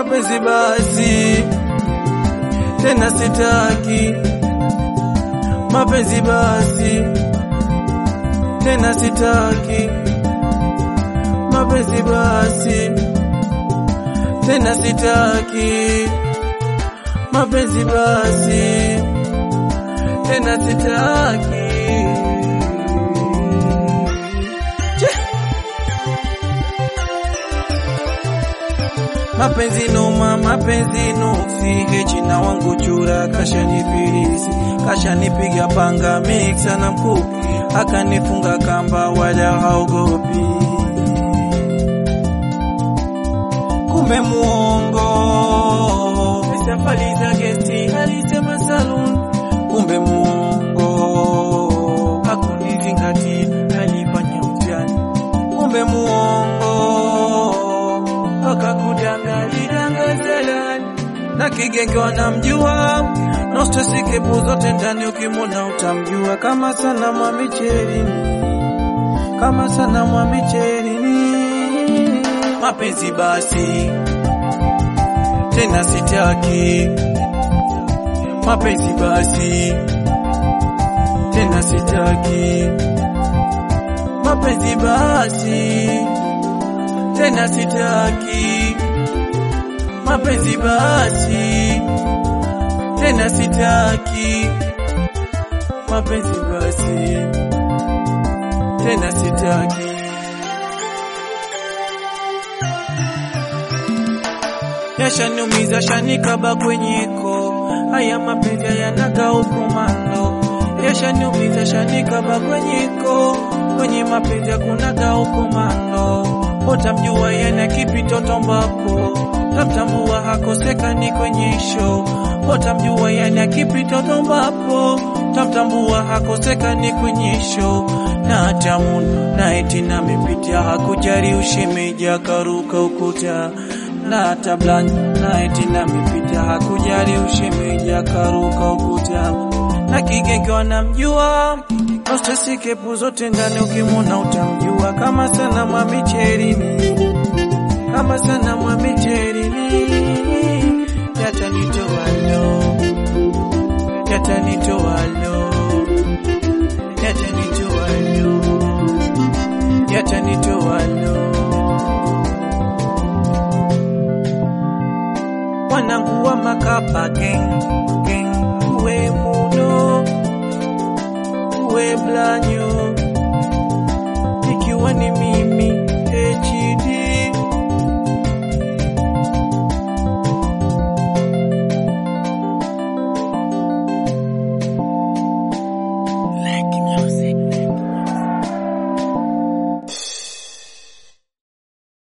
mapenzi basi tena sitaki mapenzi basi tena sitaki mapenzi basi tena sitaki mapenzi basi tena sitaki Che! mapenzi noma mapenzi nuksi hechina wangu chura kashanifilisi kashanipiga panga miksa na mkuki akanifunga kamba wala haogopi kumbe muongo safari za gesti alisema saluni kumbe muongo hakunizingatia alifanya utani kumbe muongo akakudangalidangazelani na kigenge wanamjua nostesikepu zote ndani ukimwona utamjua kama sana mwa micherini kama sana mwa micherini mapenzi basi tena sitaki mapenzi basi tena sitaki mapenzi basi tena sitaki mapenzi basi tena sitaki mapenzi basi tena sitaki yashaniumiza shanikaba kwenyeko haya mapenzi hayanaga ukomando yashaniumiza shanikaba kwenyeko kwenye mapenzi hakunaga ukomando utamjua yana kipi toto mbapo tamtambua hakosekani kwenye show utamjua yana kipi toto mbapo tamtambua hakosekani kwenye show na tamuna na eti namepitia hakujari ushemeji akaruka ukuta na tablan na eti namepitia hakujari ushemeji akaruka ukuta na kigenge wanamjua Ostesikepu zote ndani ukimwona utamjua kama sana mwa micherini kama sana mwa micherini yatanitowalo yatanitowalo yatanitowalo yatanitowalo wanangu wa makapa geng geng uwe muno uwe blanyo ikiwa ni mimi